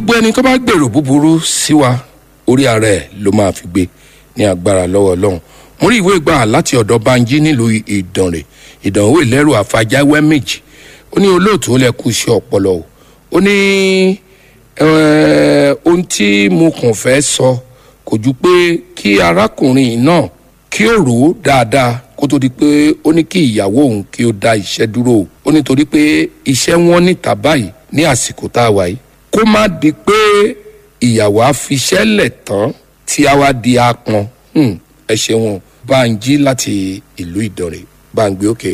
gbogbo ẹni tó bá gbèrò búburú sí wa orí ara ẹ̀ ló máa fi gbé ní agbára lọ́wọ́ ọlọ́run mo rí ìwé gbà láti ọ̀dọ̀ banji nílùú ìdànrè ìdánwò ìlẹ́rù àfàjáwẹ́ méjì ó ní olóòtú ó lẹ kú iṣẹ́ ọpọlọ o ó ní eh, ohun tí mo kàn fẹ́ sọ kò ju pé kí arákùnrin náà kí ó rò ó dáadáa kó tó di pé ó ní kí ìyàwó òun kí ó dá iṣẹ́ dúró o ó nítorí pé iṣẹ́ wọn níta báyìí ní àsìkò tá a wà yìí kó má di pé ìyàwó á fiṣẹ́ lẹ̀ tán tí a wá di apọn Hmm, ẹ ṣeun bá ń jí láti ìlú ìdànrè bá ń gbé òkè.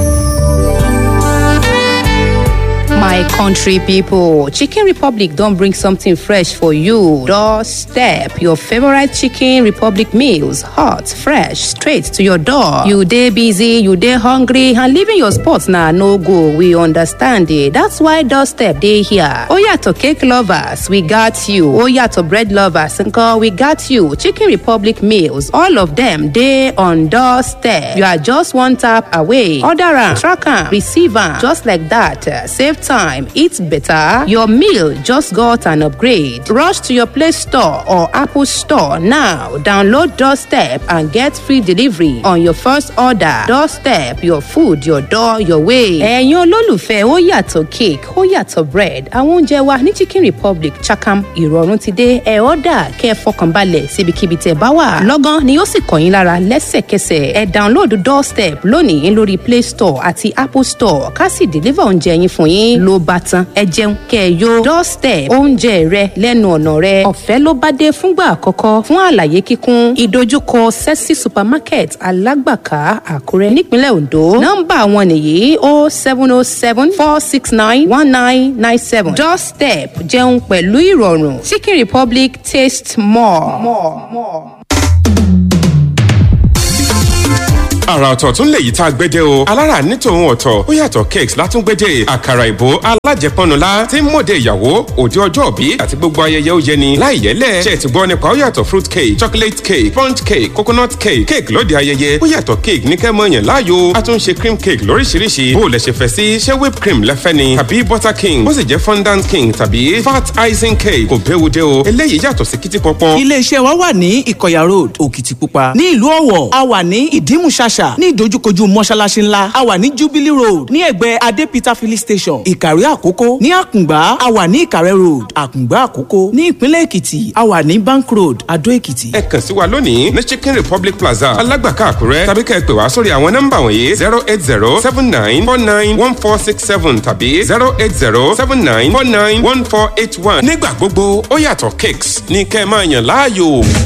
My country people, Chicken Republic don't bring something fresh for you. Doorstep your favorite Chicken Republic meals, hot, fresh, straight to your door. You day busy, you day hungry, and leaving your spot now no go. We understand it. That's why Doorstep day here. Oh yeah, to cake lovers, we got you. Oh yeah, to bread lovers, uncle, we got you. Chicken Republic meals, all of them day on Doorstep. You are just one tap away. Order am, track am, receive am, just like that. Uh, Save time, eat better. Your meal just got an upgrade. Rush to your Play Store or Apple Store now. Download Doorstep and get free delivery on your first order. Doorstep, your food, your door, your way. ẹ̀yin olólùfẹ́ ó yàtọ̀ cake ó yàtọ̀ bread àwọn oúnjẹ wa ní chicken republic chakam ìrọ̀rùn ti dé ẹ̀ ọ́dà kẹ́ ẹ fọkànbalẹ̀ síbikíbi tẹ̀ bá wà. lọ́gán ni ó sì kàn yín lára lẹ́sẹ̀kẹsẹ̀ ẹ download doorstep lónìí lórí play store àti apple store ká sì deliver oúnjẹ yín fún yín ló bá tán ẹ jẹun kẹ́ ẹ yó doorstep oúnjẹ rẹ lẹ́nu ọ̀nà rẹ ọ̀fẹ́ ló bá dé fúngbà àkọ́kọ́ fún àlàyé kíkún ìdojúkọ sexy supermarket alágbàká àkúrẹ́ nípínlẹ̀ ondo nọ́mbà wọn nìyí o seven o seven four six nine one nine nine seven doorstep jẹun pẹ̀lú ìrọ̀rùn chicken republic taste more. more, more. àrà ọ̀tọ̀ tún lè yí tá a gbédè o alára ní tòun ọ̀tọ̀ ó yàtọ̀ cakes látúngbédè àkàrà ìbò alájẹpọnula tí ń mọ̀dé ìyàwó òde ọjọ́ òbí àti gbogbo ayẹyẹ ó yẹni láì yẹlẹ̀ ṣe ti gbọ́ nípa ó yàtọ̀ fruit cake chocolate cake sponge cake coconut cake cake lóde ayẹyẹ ó yàtọ̀ cake ní kẹ́mọ́ yẹn láàyò a tún ṣe cream cake lóríṣiríṣi bó o lẹ̀ ṣe fẹ́ sí ṣé whipped cream lẹ́fẹ́ ni tàbí butter king bó sì jẹ́ fondant king tàbí fat icing cake kò béwu dé o eléyìí yàtọ̀ sí kìtì pọ́pọ́n iléeṣẹ́ wa wà ní ìkọ̀yà road òkìtìpupa ní ìlú ọ̀wọ̀ a wà ní ìdímùṣàṣà ní ìdojúkojú mọ́ṣáláṣí ńlá a wà ní jubilee road ní ẹ̀gbẹ́ adépítà filling station ìkàrí àkókò ní àkùngbá a wà ní ìkàrẹ́ road àkùngbá àkókò ní ìpínlẹ̀ èkìtì a wà ní bank road adó èkìtì. ẹ kàn sí wa lónìí ní chicken republic plaza alágbàká àkúrẹ́ tàbí kẹ́ ẹ pè wá sórí àwọn nọ́mbà wọ̀nyí zero eight zero seven nine four nine one four six seven tàbí zero eight zero seven nine four nine one four eight one. nígbà gbogbo ó yàtọ̀ cakes ní kẹ́ ẹ máa yàn láàyò.